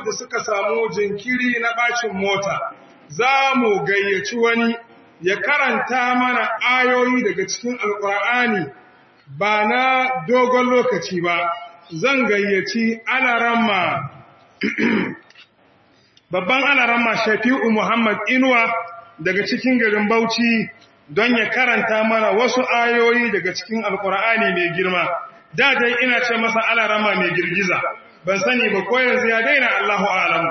da suka samu jinkiri na bacin mota za mu gayyaci wani ya karanta mana ayoyi daga cikin alkur'ani ba na dogon lokaci ba zan gayyaci alaramma babban alaramma shafi'u muhammad inuwa daga cikin garin bauchi don ya karanta mana wasu ayoyi daga cikin alkur'ani mai girma da dai ina ce masa alarama mai girgiza ban sani ba ko yanzu ya daina allahu alamu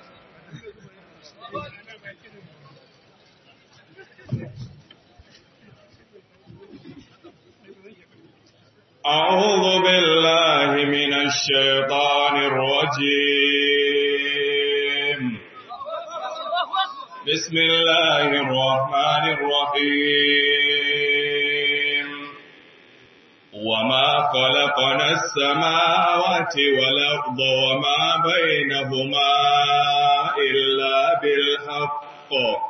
أعوذ بالله من الشيطان الرجيم بسم الله الرحمن الرحيم وما خلقنا السماوات والأرض وما بينهما إلا بالحق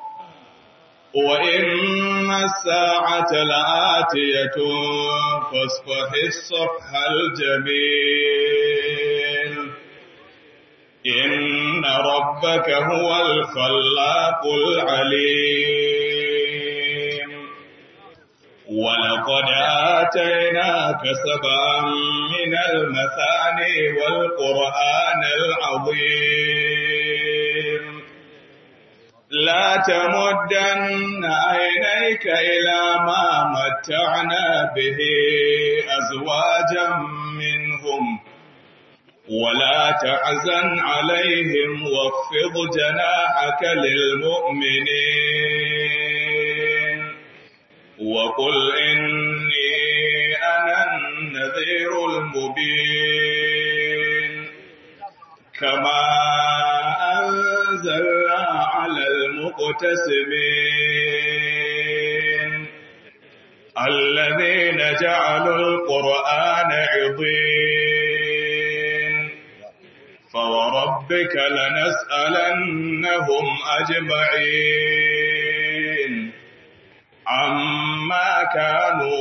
وإن الساعة لآتية فاصفح الصفح الجميل إن ربك هو الخلاق العليم ولقد آتيناك سبعا من المثاني والقرآن العظيم لا تمدن عينيك إلى ما متعنا به أزواجا منهم ولا تحزن عليهم واخفض جناحك للمؤمنين وقل إني أنا النذير المبين كما أنزلنا على المقتسمين الذين جعلوا القرآن عظيم فوربك لنسألنهم أجمعين عما كانوا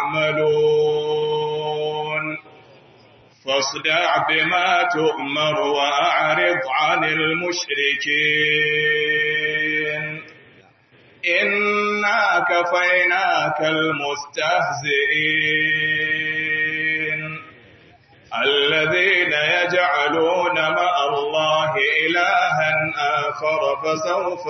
يعملون فاصدع بما تؤمر وأعرض عن المشركين إنا كفيناك المستهزئين الذين يجعلون مع الله إلها آخر فسوف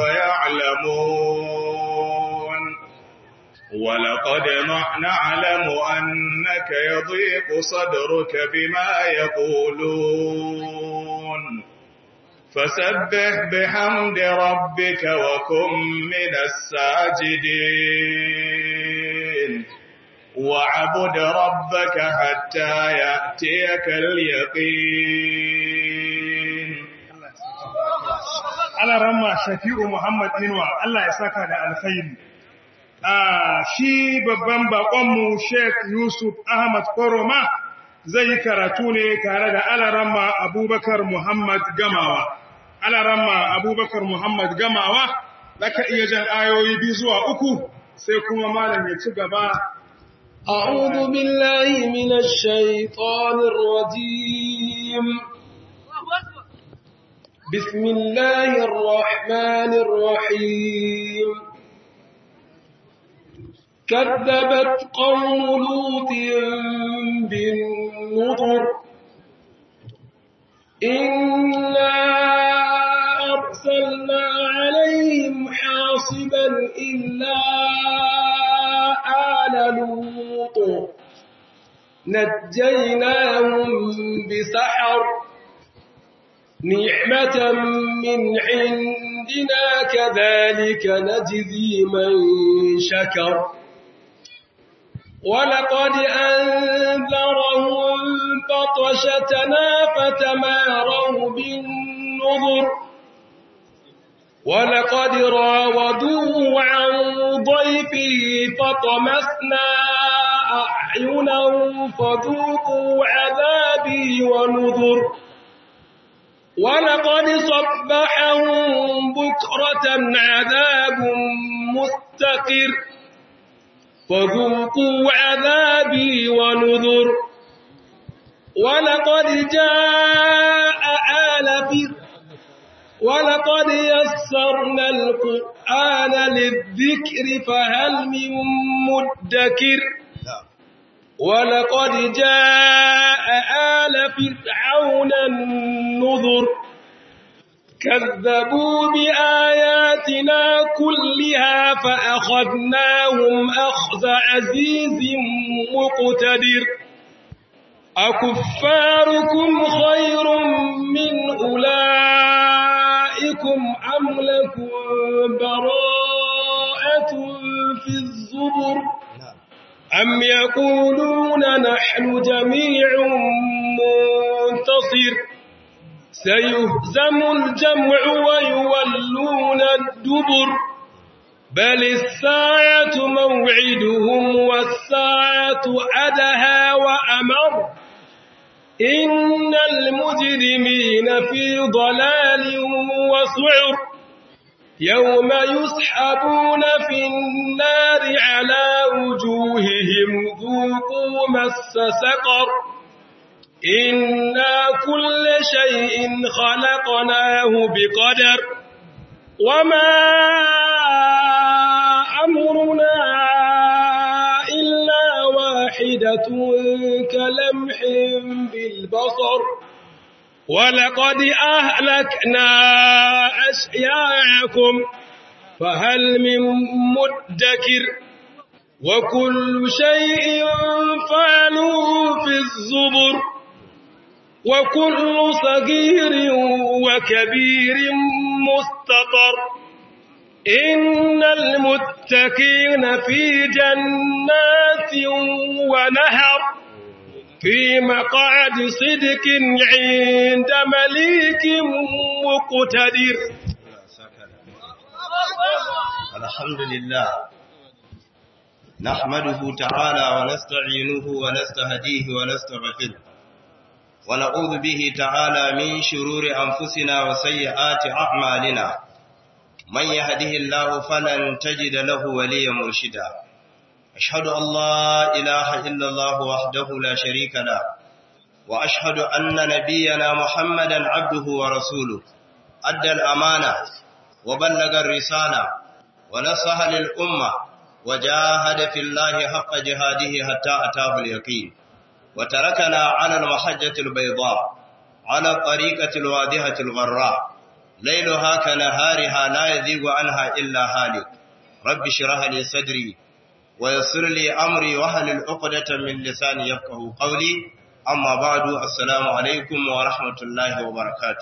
يعلمون ولقد نعلم أنك يضيق صدرك بما يقولون فسبح بحمد ربك وكن من الساجدين وعبد ربك حتى يأتيك اليقين على رمى شفيع محمد إنوى الله يساك على الخير shi babban bakonmu Sheikh Yusuf Ahmad Koroma zai yi karatu ne tare da alaramma Abubakar Muhammad Gamawa. Alaramma Abubakar Muhammad Gamawa, zaka iya jan ayoyi biyu zuwa uku sai kuma malam ya ci gaba. أعوذ بالله من الشيطان الرجيم بسم الله الرحمن الرحيم كذبت قوم لوط بالنذر إنا أرسلنا عليهم حاصبا إلا آل لوط نجيناهم بسحر نعمة من عندنا كذلك نجزي من شكر ولقد أنذرهم بطشتنا فتماروا بالنظر ولقد راودوه عن ضيفه فطمسنا أعينهم فذوقوا عذابي ونذر ولقد صبحهم بكرة عذاب مستقر فذوقوا عذابي ونذر ولقد جاء آل ولقد يسرنا القرآن للذكر فهل من مدكر ولقد جاء آل فرعون النذر كذبوا بآياتنا كلها فأخذناهم أخذ عزيز مقتدر أكفاركم خير من أولئكم أم لكم براءة في الزبر أم يقولون نحن جميع منتصر سيهزم الجمع ويولون الدبر بل الساعة موعدهم والساعة أدهى وأمر إن المجرمين في ضلال وسعر يوم يسحبون في النار على وجوههم ذوقوا مس سقر إنا كل شيء خلقناه بقدر وما أمرنا إلا واحدة كلمح بالبصر ولقد أهلكنا أشياعكم فهل من مدكر وكل شيء فعلوه في الزبر وكل صغير وكبير مستطر إن المتقين في جنات ونهر في مقعد صدق عند مليك مقتدر الحمد لله نحمده تعالى ونستعينه ونستهديه ونستغفره ونعوذ به تعالى من شرور أنفسنا وسيئات أعمالنا من يهده الله فلن تجد له وليا مرشدا أشهد أن لا إله إلا الله وحده لا شريك له وأشهد أن نبينا محمدا عبده ورسوله أدى الأمانة وبلغ الرسالة ونصح للأمة وجاهد في الله حق جهاده حتى أتاه اليقين وتركنا على المحجة البيضاء على الطريقة الواضحة الغراء ليلها كنهارها لا يذيب عنها إلا هالك رب اشرح لي صدري ويسر لي أمري وهل العقدة من لساني يفقه قولي أما بعد السلام عليكم ورحمة الله وبركاته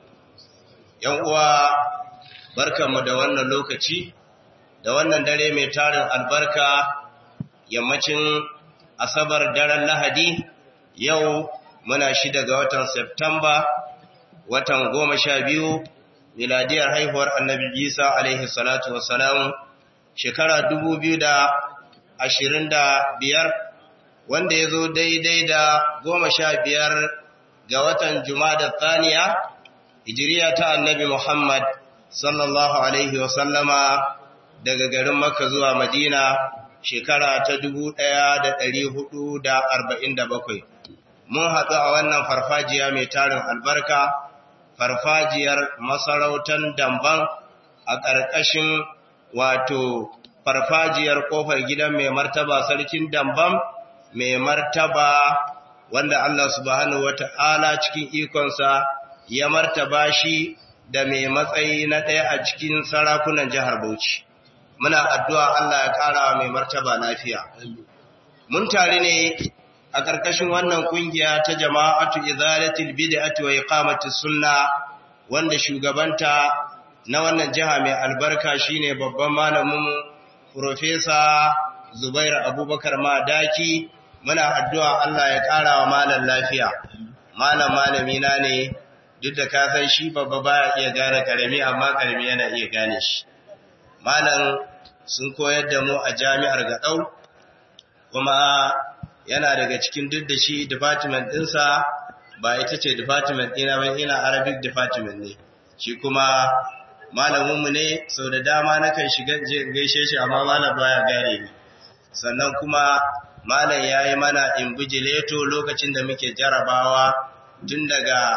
يوم barkanmu da wannan lokaci da wannan dare mai tarin albarka yammacin asabar daren lahadi yau muna shida ga watan Septamba watan goma sha biyu miladiyar haihuwar annabi isa alaihi salatu wassalam shekara dubu biyu da ashirin da biyar wanda ya zo daidai da goma sha biyar ga watan da tsaniya hijiriya ta annabi muhammad sallallahu alaihi wasallama daga garin makka zuwa madina shekara ta dubu ɗaya da ɗari hudu da arba'in da bakwai. Mun haɗu a wannan farfajiya mai tarin albarka, farfajiyar masarautar damban a ƙarƙashin wato farfajiyar ƙofar gidan mai martaba sarkin damban mai martaba wanda Allah subhanahu wata'ala cikin ikonsa ya martaba shi da mai matsayi na ɗaya a cikin sarakunan jihar Bauchi. muna addu'a Allah ya ƙara mai martaba lafiya. Mun tare ne a ƙarƙashin wannan ƙungiya ta jama'atu izalatul bid'ati wa iqamatus sunna wanda shugabanta na wannan jiha mai albarka shine babban malamin Profesa Zubair Abubakar Madaki muna addu'a Allah ya ƙara wa malam lafiya. Malam malami na ne duk da ka san shi babba baya iya gane karami amma karami yana iya gane shi. malam sun koyar da mu a jami'ar gaɗau kuma yana daga cikin duk da shi department ɗinsa ba ita ce department ɗina ba ina arabic department ne shi kuma malaminmu ne sau da dama na kan shiga gaishe shi amma malam baya gare ni sannan kuma malam ya yi mana invigilator lokacin da muke jarabawa tun daga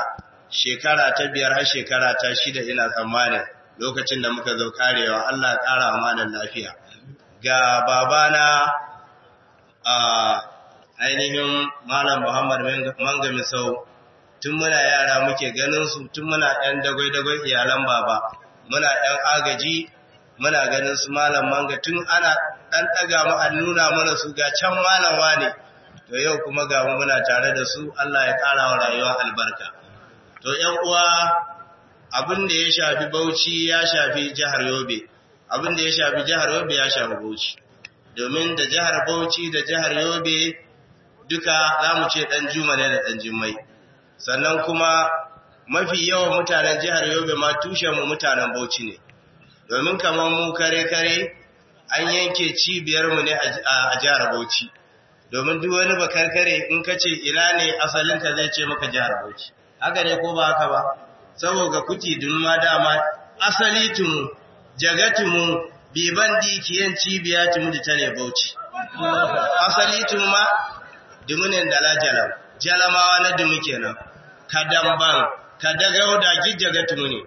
shekara ta biyar har shekara ta shida ina tsammanin lokacin da muka zo karewa Allah ya ƙara amanar lafiya ga babana a ainihin malam Muhammad Manga Misau tun muna yara muke ganin su tun muna ɗan dagwai-dagwai iyalan baba muna ɗan agaji muna ganin su malam Manga tun ana ɗan ɗaga mu an nuna mana su ga can malam ne to yau kuma ga mu muna tare da su Allah ya ƙara wa rayuwa albarka to ƴan uwa abin da ya shafi Bauchi ya shafi jihar Yobe abin da ya shafi jihar Yobe ya shafi Bauchi domin da jihar Bauchi da jihar Yobe duka za mu ce ɗan juma ne da ɗan jimmai sannan kuma mafi yawan mutanen jihar Yobe ma tushenmu mutanen Bauchi ne domin kamar mu kare-kare an yanke cibiyarmu ne a jihar Bauchi domin duk wani bakarkare in ka ce ina ne asalinka zai ce maka jihar Bauchi haka ne ko ba haka ba saboda kuti dun ma dama asali tumu jagatumu biban dikiyan cibiya tumu da ta ne Bauchi asali tumu ma dumunin dala jalam jalamawa na dumu kenan kadamban kadagau da gijjaga tumu ne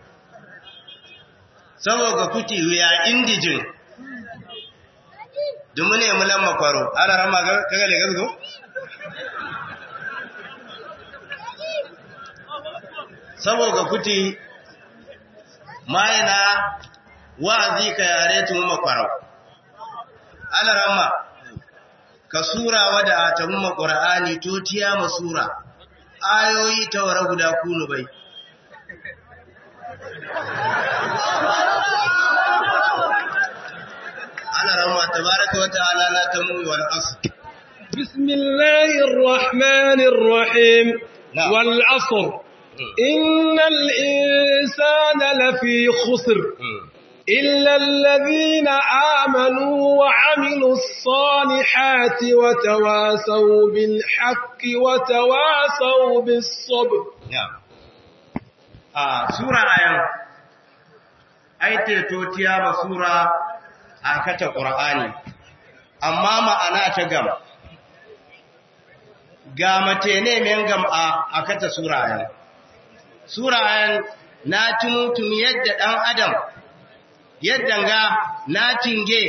saboda kuti ya indijin dumu ne mulan makwaro ana rama kaga le gasgo saboda kuti mayana wa'azi ka yare tumu makwaro ana rama ka sura wada ta mumma qur'ani to tiya masura ayoyi ta wara guda kunu bai ana rama tabaraka wa ta'ala la tamu wal asr bismillahir rahmanir rahim Na'am. wal asr innal insana lafi khusr إلا الذين آمنوا وعملوا الصالحات وتواسوا بالحق وتواسوا بالصبر Na'am. A sura ayan aite totiya ba sura a kata Qur'ani amma ma'ana ta gam ga mate ne men gam a a kata sura ayan sura ayan na tumutum yadda dan adam yadda ga na tinge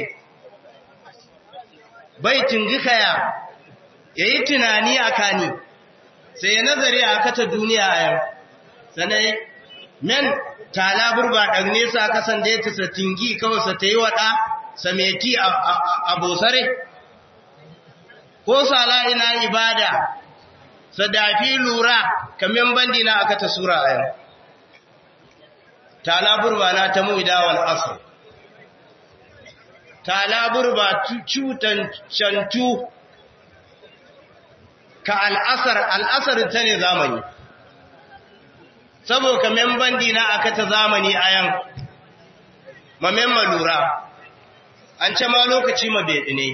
bai tingi kaya yayi tunani akani sai ya nazari a kata duniya a yau sanai men tala burba ɗan nesa kasan da ya tisa tingi kawai sa ta yi waɗa sameti a bosare ko sala ina ibada sadafi lura kamen bandi na aka ta sura a yau tala burba na ta mu idawal asir tala burba cutan cantu ka al'asar al'asar ta ne zamani saboda memban dina aka ta zamani a yan mamemma lura an ce ma lokaci ma beɗi ne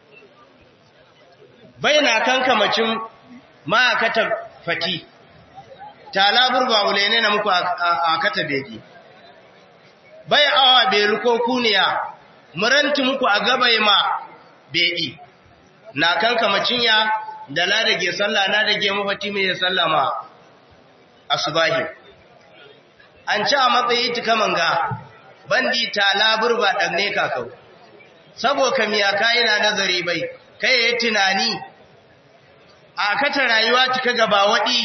bai na kan kamacin ma aka ta fati talabur ba wule ne na muku aka ta beɗi bai awa belu ko kuniya muranti muku a gabai ma beɗi na kan kamacin ya da na dage sallah na dage mafati mai sallah ma asubahi an ci a matsayi tuka manga bandi ta laburba ɗanne kakau saboda miya kayi na nazari bai kai ya tunani a kata rayuwa tuka gaba waɗi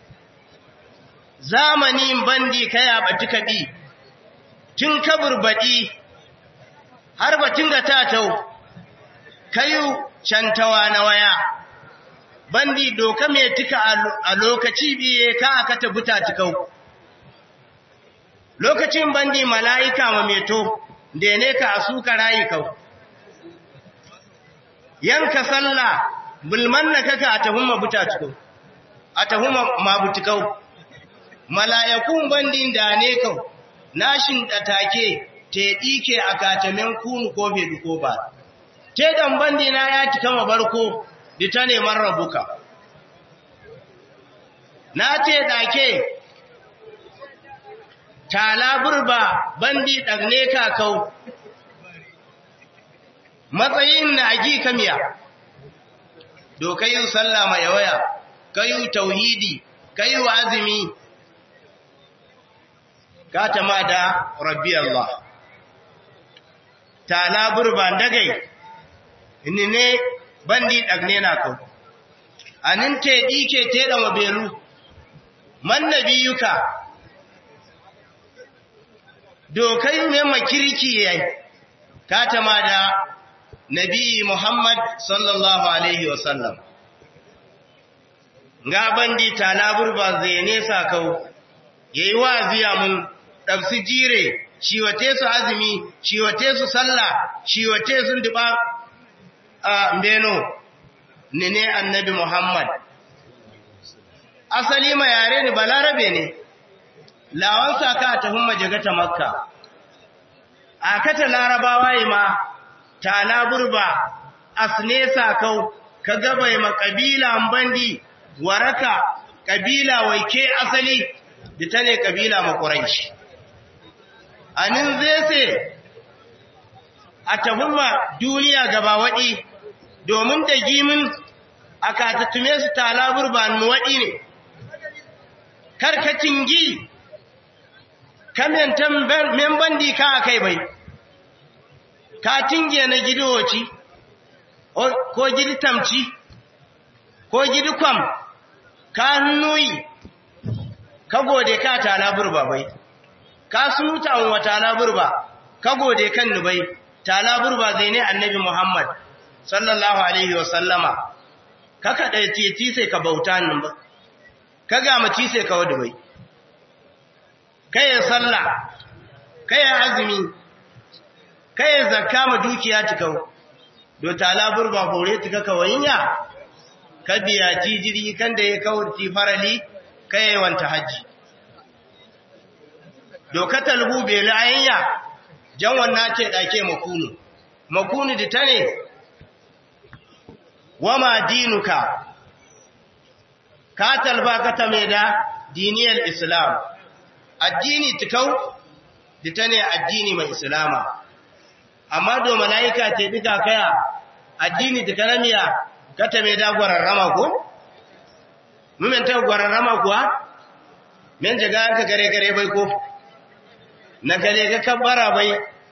zamanin bandi kai a batu kaɗi tun kaburbaɗi har batun ga tatau kayu cantawa na waya bandi doka mai tuka a lokaci biye ka aka tabuta tukau lokacin bandi mala'ika ma meto da ne ka a suka rayu kau yanka sallah bulman na kaka a tahumma buta tukau a tahumma mabutukau mala'ikun bandin da ne kau nashin ɗatake te ɗike a katamen kunu ko fedu ko ba te dan bandi na ya tika mabarko da ta neman rabuka. Na ce ɗake, tala burba bandi ɗagne kakau, matsayin na agi kamiya, do kayu sallah mai waya, kayu tauhidi, kayu azumi, katama da rabbi Allah tala burban dagai inni ne bandi dagne na kau anin te dike te da mabelu man nabiyuka dokai ne makirki yayi katama da nabi Muhammad sallallahu alaihi wasallam nga bandi tala burba zai nesa kau yayi waziya mun ɗabsi jire, ciwate su azumi, ciwate su sallah, ciwate sun duba a Beno, ni ne annabi Muhammad. Asali ma yare ni balarabe ne, lawansa ka ta humma jagata makka. A kata larabawa yi ma, tala burba, asnesa kau, ka gabai ma ƙabila bandi, waraka, ƙabila waike asali, da ta ne ƙabila makuraishi. anin zai a tafuma duniya gaba waɗi domin da gimin a katattume su talabur ba waɗi ne karkacin gi kamentan membandi ka a kai bai ka tinge na gidowaci ko gidi tamci ko gidi kwam ka hannuyi ka gode ka talabur ba bai ka sunuta an wa talaburba ka gode kan nubai talaburba zai ne annabi Muhammad sallallahu alaihi wasallama ka ka dai titi sai ka bauta nan ba ka ga mace sai ka wadu bai kai sallah kai azumi kai zakka ma dukiya tikau do talaburba hore tika kawayinya ka biya tijiri kan da ya kawurti farali kai wanta haji dokatar hube la'ayya jan wannan ce ɗake makunu makunu da ta ne wama dinuka ka talba ka ta mai da diniyar islam addini tikau da ta ne addini mai islama amma do mala'ika ce duka kaya addini tikaramiya ka ta mai da gwararrama ko? mumen ta gwararrama kuwa? men jaga ka gare gare bai ko? na gare ga kabbara bai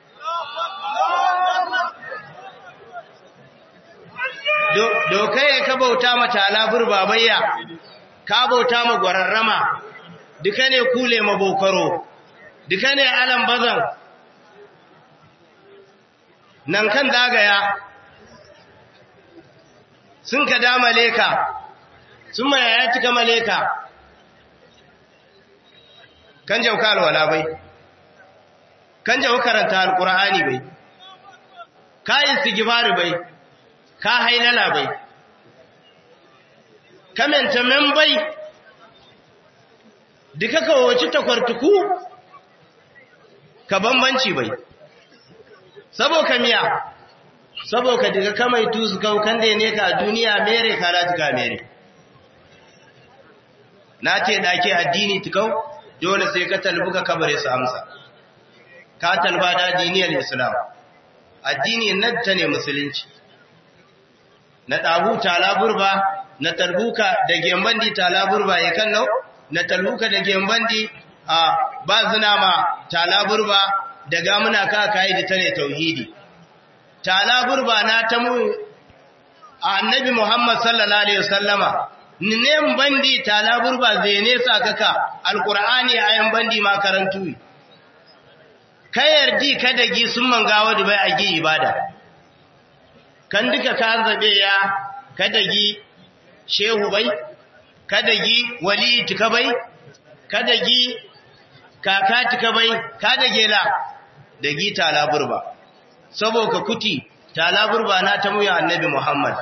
dokai ya ka bauta mata alabur babayya ka bauta ma gwararrama duka ne kule mabokaro duka ne alam bazan nan kan zagaya sun ka dama leka sun ma ya cika maleka kan jauka alwala bai kan jawo karanta alkur'ani bai ka istighfar bai ka hailala bai ka menta men bai duka ka wace takwartuku ka bambanci bai saboka miya saboka daga kamai tusu kan da ne ka duniya mere ka lati ka mere na ce dake addini tukau dole sai ka talbuka kabare su amsa ka talba da addiniyar islam addini nan ta ne musulunci na ɗahu talaburba na talbuka da gembandi talaburba ya kan nau na talbuka da gembandi a ba zina ma talaburba da gamuna ka kayi da ta ne tauhidi talaburba na ta mu annabi muhammad sallallahu alaihi wasallama nem bandi talaburba zai nesa kaka alqur'ani ayan bandi makarantu ka yardi kada gi sun mangawa da bai a gi ibada kan duka ka zabe ya kada gi shehu bai kada gi wali tika bai kada gi kaka tika bai kada gela da gi talaburba saboda kuti talaburba na ta muya annabi muhammad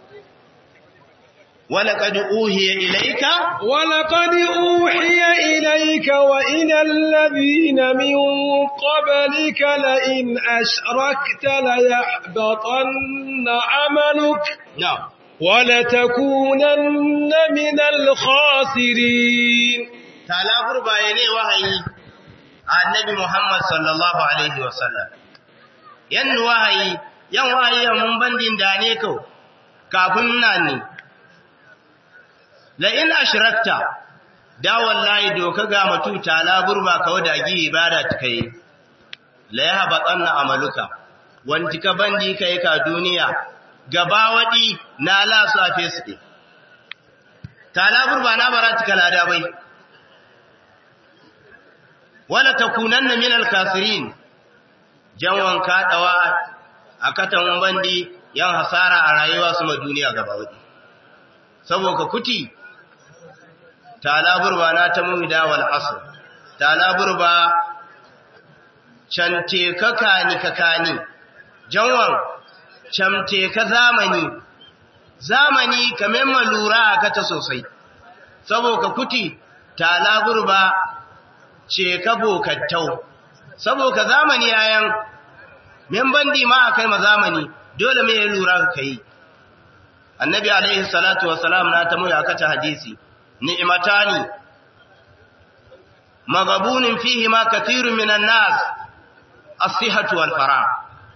ولقد أوحي إليك ولقد أوحي إليك وإلى الذين من قبلك لئن أشركت ليحبطن عملك نعم ولتكونن من الخاسرين talafur bayane wahayi annabi Muhammad sallallahu alaihi wasallam yan wahayi yan wahayi mun bandin da ne kau kafin nan ne la in ashrakta da wallahi doka ga mutu tala burba kawo da gi ibada kai la yahbatanna amaluka wanti ka bandi kai ka duniya gaba wadi na la su a fesu tala burba na barati kala da bai wala takunanna min al-kasirin janwan kaɗawa a katan bandi yan hasara a rayuwa su ma duniya gaba wadi saboda kuti talaburba na ta muhida wal asr talaburba cante kakani kakani janwan camte ka zamani zamani kamar malura a kata sosai saboda kuti talaburba ce ka bokattau saboda zamani yayan men bandi ma akai ma zamani dole me ya lura ka kai annabi alaihi salatu wassalam na ta muya kata hadisi ni'matani maghabunin fihi ma kathirun minan nas as-sihhatu wal farah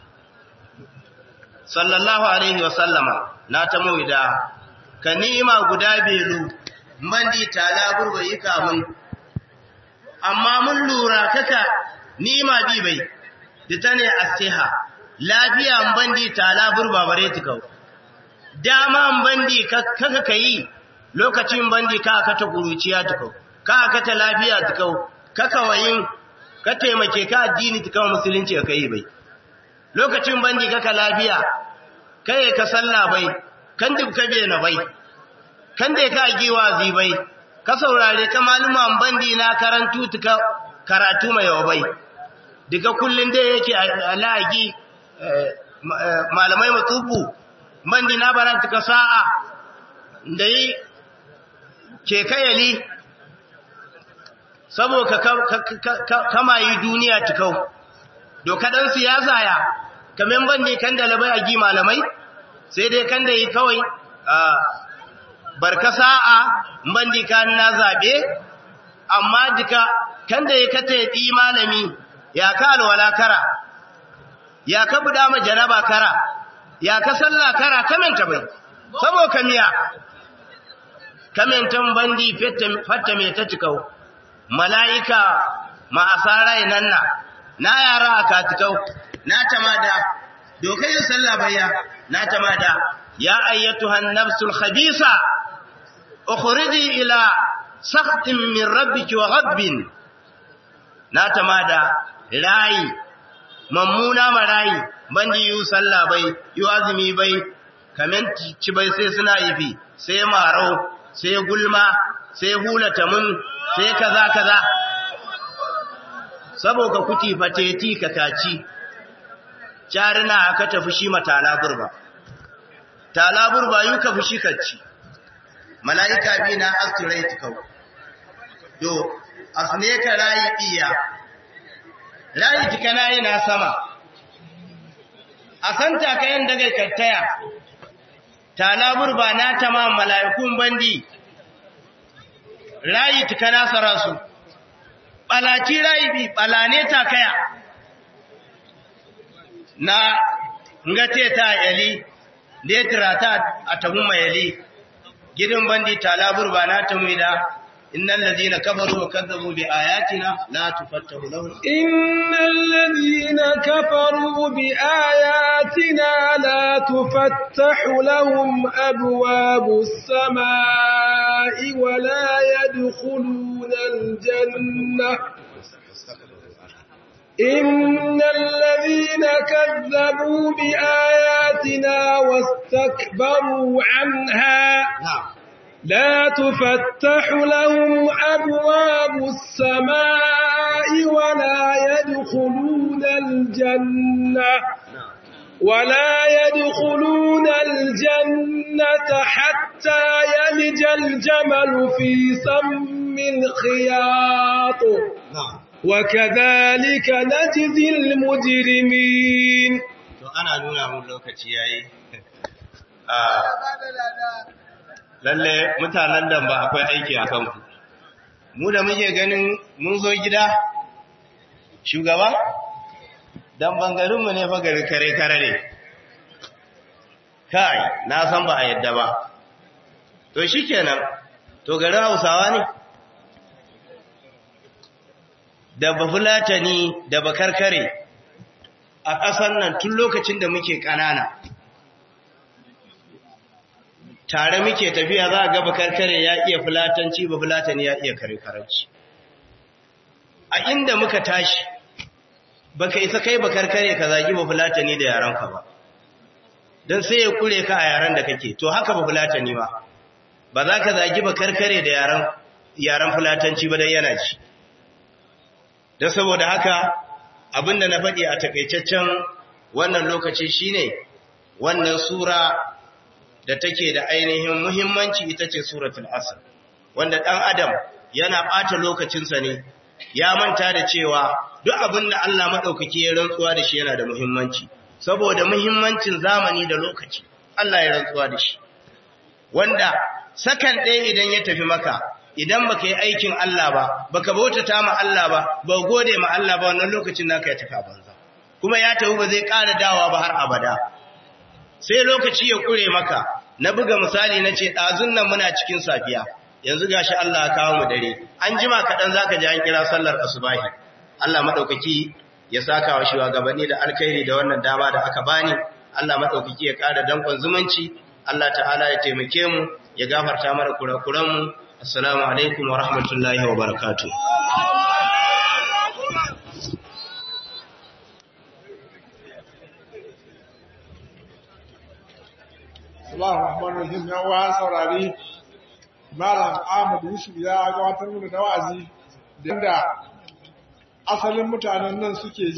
sallallahu alaihi wasallama na ta muya ka ni'ima guda belu bandi tala burba yi kamun amma mun lura kaka ni'ima bi bai ita ne asiha lafiya bandi tala burba bare tikau dama bandi kaka kai lokacin bandi ka ka ta kuruciya tikau ka ka ta lafiya tikau kaka wayin ka taimake ka addini tikau musulunci ka yi bai lokacin bandi kaka lafiya kai ka sallah bai kan duk ka na bai kan da ka giwa zi bai ka saurare ka maluman bandi na karantu tuka karatu mai yawa bai daga kullun da yake alagi malamai matubu bandi na baranta ka sa'a da yi ke kayali saboda kama yi duniya tukau dokadan siyasa ya kamen bandi kan da labai a gi malamai sai dai kan da yi kawai barka sa'a bandi kan na zabe amma duka kan da ya kata yi malami ya ka alwala kara ya ka buda ma janaba kara ya ka salla kara kamenta bai sabo kamiya kamentan bandi fatta mai ta cikau mala'ika ma asarai nan na na yara a katikau na tamada dokai yin sallah bayya na tamada ya ayyatuhan nafsul khabisa ukhriji ila sakhtin min rabbiki wa ghabbin na tamada rayi mammuna marayi bandi yu sallah bai yu azumi bai kamen ci bai sai suna yifi sai marau sai gulma sai hulata mun sai kaza kaza saboda kuti fateti kakaci jarina aka tafi shi matala burba tala burba yu ka fushi kacci malaika bi na astrate kau do asne ka rayi iya rayi tikana yana sama a santa ka yin daga kattaya tala burba na tamam malaikun bandi rayi tikana sarasu balaci rayi bi balane ta kaya na ngate ta yali letra ta atamu mayali gidan bandi tala burba na tamida innal ladina kafaru wa kadzabu bi ayatina la tufattahu lahum innal ladina kafaru bi ayatina la tufattahu lahum abwabus samaa'i wa la yadkhuluna al-jannah إن الذين كذبوا بآياتنا واستكبروا عنها لا تفتح لهم أبواب السماء ولا يدخلون الجنة ولا يدخلون الجنة حتى يلج الجمل في سم الخياط وكذلك نجزي المجرمين to ana nuna mun lokaci yayi lalle mutanen da ba akwai aiki a kanku mu da muke ganin mun zo gida shugaba dan bangarin mu ne fa gari kare kare ne kai na san ba a yadda ba to shikenan to garin Hausawa ne da bafulatani da bakarkare a ƙasar nan tun lokacin da muke ƙanana tare muke tafiya za a ga bakarkare ya iya fulatanci bafulatani ya iya karkaranci a inda muka tashi baka isa kai bakarkare ka zagi bafulatani da yaranka ba don sai ya kure ka a yaran da kake to haka bafulatani ba ba za ka zagi bakarkare da yaran yaran fulatanci ba dai yana ci don saboda haka abinda na faɗi a takaitaccen wannan lokaci shine wannan sura da take da ainihin muhimmanci ita ce suratul asr wanda ɗan adam yana ɓata lokacinsa ne ya manta da cewa duk abin da Allah maɗaukaki ya rantsuwa da shi yana da muhimmanci saboda muhimmancin zamani da lokaci Allah ya rantsuwa da shi wanda sakan ɗaya idan ya tafi maka idan baka yi aikin Allah ba baka bautata ma Allah ba ba gode ma Allah ba wannan lokacin naka ya tafi a banza kuma ya tafi ba zai ƙara dawa ba har abada sai lokaci ya kure maka na buga misali na ce ɗazun nan muna cikin safiya yanzu gashi Allah ya kawo mu dare an jima kaɗan zaka ji an kira sallar asubahi Allah maɗaukaki ya saka wa shugabanni da alkhairi da wannan dama da aka bani Allah maɗaukaki ya ƙara dankon zumunci Allah ta'ala ya taimake mu ya gafarta mana kurakuranmu assalamu alaikum wa rahmatullahi wa barakatuh Allahu Rahman Rahim ya wa saurari Malam Ahmad Yusuf ya gabatar mana da wa'azi da asalin mutanen nan suke